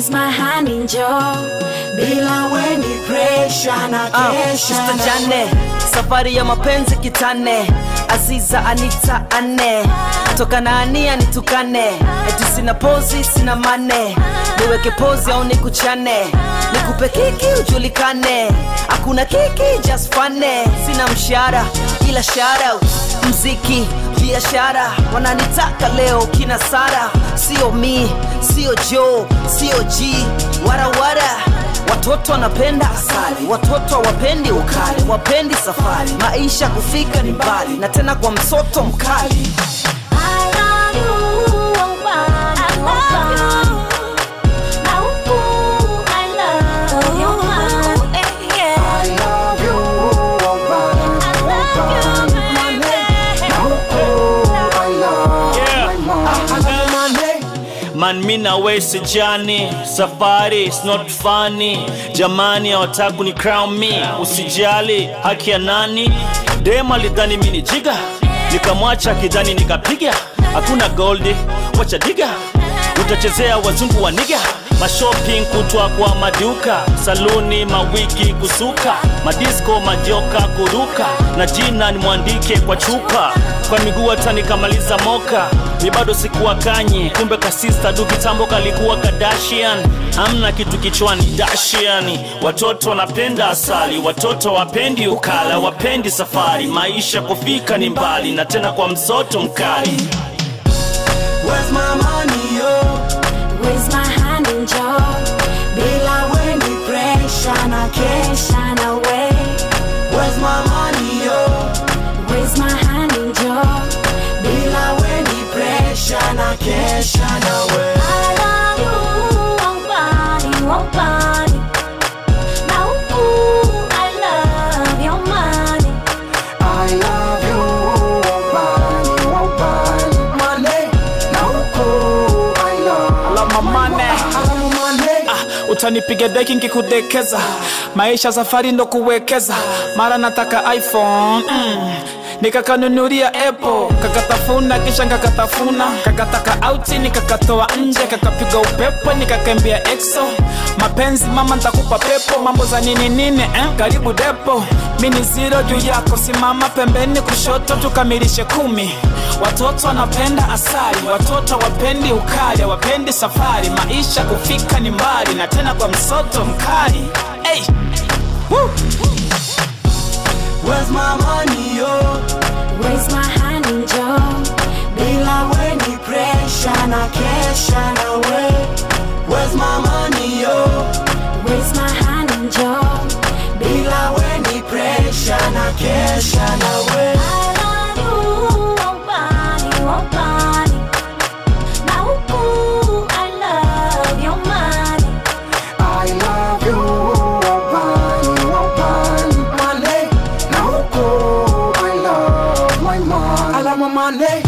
Where's my hand in joy? Bila weni pressure na Ah, kesha Sister na Jane, safari ya mapenzi kitane Aziza Anita ane toka na ania nitukane eti sina pozi sina mane niweke pozi au nikuchane nikupe kiki ujulikane hakuna kiki just fane sina mshahara ila shout mziki biashara wananitaka leo kina Sara sio mi sio Joe sio G warawara Watoto wanapenda asali, watoto hawapendi ukali, wapendi safari, maisha kufika ni mbali, na tena kwa msoto mkali. I love you, oh, body, oh, body. Na huku, I love your body, yeah. I love you, baby. Man, mi na we sijani, safari is not funny. Jamani hawataku ni crown me, usijali haki ya nani? Dem alidhani mi ni jiga, nikamwacha kidhani nikapiga. Hakuna goldi, wacha diga, utachezea wazungu wa niga mashopping kutwa kwa maduka saluni mawiki kusuka madisko majoka kuruka na jina nimwandike kwa chupa kwa miguu hata nikamaliza moka mi bado sikuwa kanye kumbe kasista du kitambo kalikuwa kadashian hamna kitu kichwani dashiani watoto wanapenda asali watoto wapendi ukala wapendi safari maisha kufika ni mbali na tena kwa msoto mkali Where's my money, yo? Where's my hand in joy? Bila weni pressure na kesha na we. Where's my money, yo? Where's my hand in joy? Bila weni pressure na kesha na we. I love you, oh, body, oh, body. Na huku, I love your money. I love you, wabani, wabani. Money, na huku, I love. Alama mane Alamu money. ah, utanipiga deki nkikudekeza maisha safari ndo kuwekeza mara nataka iphone mm. nikakanunulia apple kakatafuna kisha nkakatafuna kakataka auti nikakatoa nje kakapiga upepo nikakembia exo mapenzi mama ntakupa pepo mambo za nini nini eh? karibu depo mini ziro juu yako simama pembeni kushoto tukamilishe kumi watoto wanapenda asali watoto wapendi ukali wapendi safari maisha kufika ni mbali na tena kwa msoto mkali hey. Woo. Where's my money, yo? Where's my hand in joy? Bila weni pressure na kesha na we. Where's my money, yo? Where's my hand in joy? Bila weni pressure na kesha na we. I love you, oh, body, oh, body. Na huku, I love your money. I love you, wabani, wabani. Money, na huku, I love my money. Alama money.